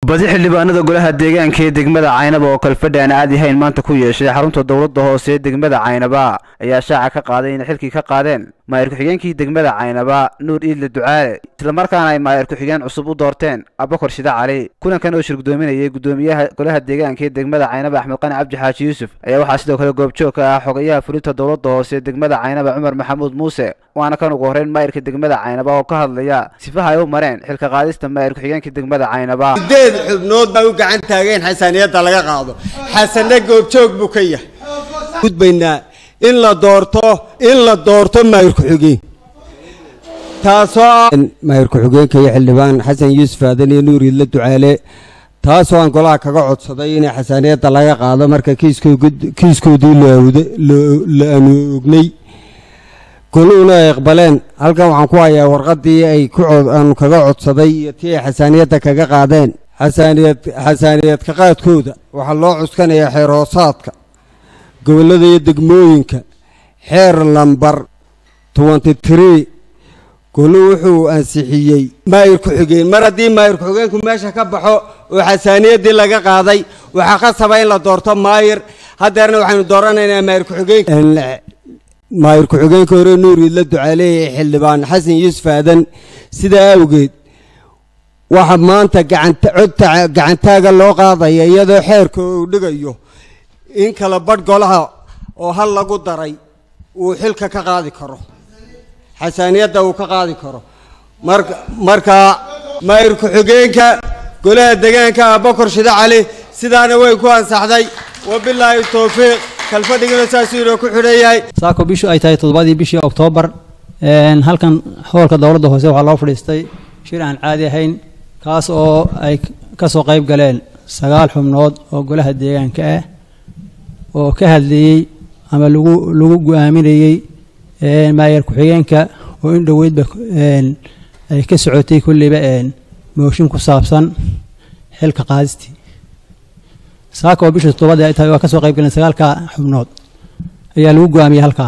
badi xildhibaanada golaha deegaanka ee degmada caynaba oo kalfadhi aan caadi ahayn maanta ku yeeshay xarunta dowladda hoose ee degmada caynaba ayaa shaaca ka qaaday inay xilkii ka qaadeen maayir ku-xigeenkii degmada caynaba nuur iidle ducaale islamarkaana ay maayir ku-xigeen cusub u doorteen abakor shida cali kulankan oo shir gudoominayay gudoomiyaha golaha deegaanka ee degmada caynaba axmed qani cabdi xaaji yuusuf ayaa waxaa sidoo kale goobjoog ka ah xogayaha fulinta dowladda hoose ee degmada caynaba cumar maxamuud muuse waana kan ugu horreyn maayirka degmada caynaba oo ka hadlaya sifaha ay u mareen xilka qaadista maayir ku-xigeenka degmada caynaba sideed xubnood baa u gacan taageen xasaniyadda laga qaado xasane goobjoog buu ka yahay gudbaynaa in la doorto in la doorto maayir ku-xigeen taasoo ah maayir ku-xigeenka iyo xildhibaan xasan yuusuf aadan iyo nuur idla ducaale taasoo aan golaha kaga codsaday in xasaniyadda laga qaado marka kiiskoodii la anuognay goluhuna ay aqbaleen halkan waxaan ku hayaa warqadii ay aanu kaga codsaday iyo tii ay xasaaniyadda kaga qaadeen xasaaniyad xasaaniyad ka qaadkooda waxaa loo cuskanayaa xeer hoosaadka gobollada iyo degmooyinka xeer lambar twenty tree golu wuxuu ansixiyey maayir ku-xigeen mar haddii maayir ku-xigeenku meesha ka baxo oo xasaaniyaddii laga qaaday waxaa qasaba in la doorto maayir haddeerna waxaynu dooranaynaa maayir ku-xigeen maayir ku-xigeenka hore nuur idla ducaaleeye xildhibaan xasan yuusuf aadan sidaa awgeed waxa maanta gacanta codta gacantaaga loo qaadaya iyadoo xeerka uu dhigayo in kala badh golaha oo hal lagu daray uu xilka ka qaadi karo xasaaniyadda uu ka qaadi karo marka markaa maayir ku-xigeenka golaha deegaanka abakor shide cali sidaana way ku ansaxday wabilaahi towfiiq kalfadhigana saasuu inoo ku xidhan yahay saako bishu ay tahay toddobadii bishii oktoobar halkan hoolka dowladda hoose waxaa loo fadhiistay shir aan caadi ahayn kaas oo ay ka soo qayb galeen sagaal xubnood oo golaha deegaanka ah oo ka hadlayey ama lagu lagu go-aaminayey maayar ku-xigeenka oo in dhoweydba ay ka socotay kulliba mooshin ku saabsan xilka qaadistii saaka oo bisha toddobada ay tahay waa ka soo qayb galeen sagaalka xubnood ayaa lagu go-aamiyey halkaa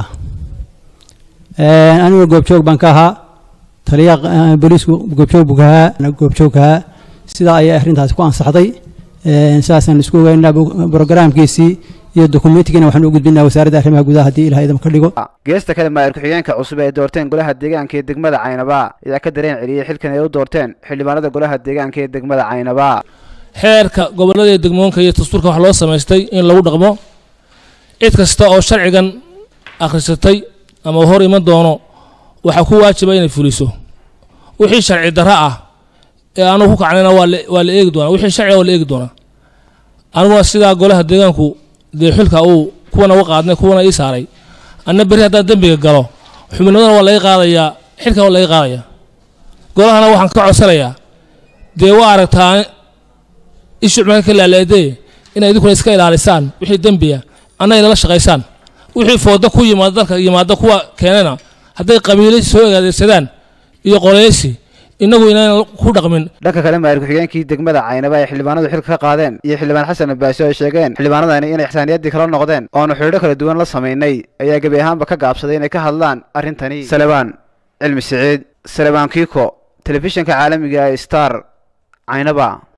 aniga goobjoog baan ka ahaa taliyaha booliisku goobjoog buu ka ahaa goobjoog ka ahaa sidaa ayay arrintaasi ku ansaxday sidaasaan isku ogeynaa brogaraamkiisii iyo dokumentigiina waxaan u gudbinaa wasaaradda arrimaha gudaha haddii ilaha idam ka dhigo geesta kale maayir ku-xigeenka cusub ay doorteen golaha deegaanka ee degmada caynaba ayaa ka dareen celiyey xilkan ay u doorteen xildhibaanada golaha deegaanka ee degmada caynaba xeerka gobollada iyo degmoonka iyo dastuurka waxaa loo samaystay in lagu dhaqmo cid kasta oo sharcigan akhrisatay ama hor iman doono waxaa ku waajiba inay fuliso wixii sharci darro ah ee anugu ku kacnayna waa la eegi doonaa wixii sharciga waa la eegi doonaa aniguna sidaa golaha deegaanku dee xilka uu kuwana uga qaadnay kuwana ii saaray anna berri haddaan dembiga galo xubnimadana waa laga qaadayaa xilkan waa laga qaadayaa golahana waxaan ka codsanayaa dee waa aragtaa ishu cumaka ka laalaadee inay idinkuna iska ilaalisaan wixii dembiya anna inala shaqaysaan wixii fooda ku yimaada dalka yimaada kuwa keenana hadday qabiilo soo egaadeegsadaan iyo qoleysi inagu inaan ku dhaqmin dhanka kale maayir ku-xigeenkii degmada caynaba ay xildhibaanadu xilka ka qaadeen iyo xildhibaan xasan abbaasi oo ay sheegeen xildhibaanadani inay xasaaniyaddii kala noqdeen oonu xidhiidho kala duwan la samaynay ayaa gebi ahaanba ka gaabsaday inay ka hadlaan arrintani salebaan cilmi siciid salebaan kiiko telefishinka caalamiga ee star caynaba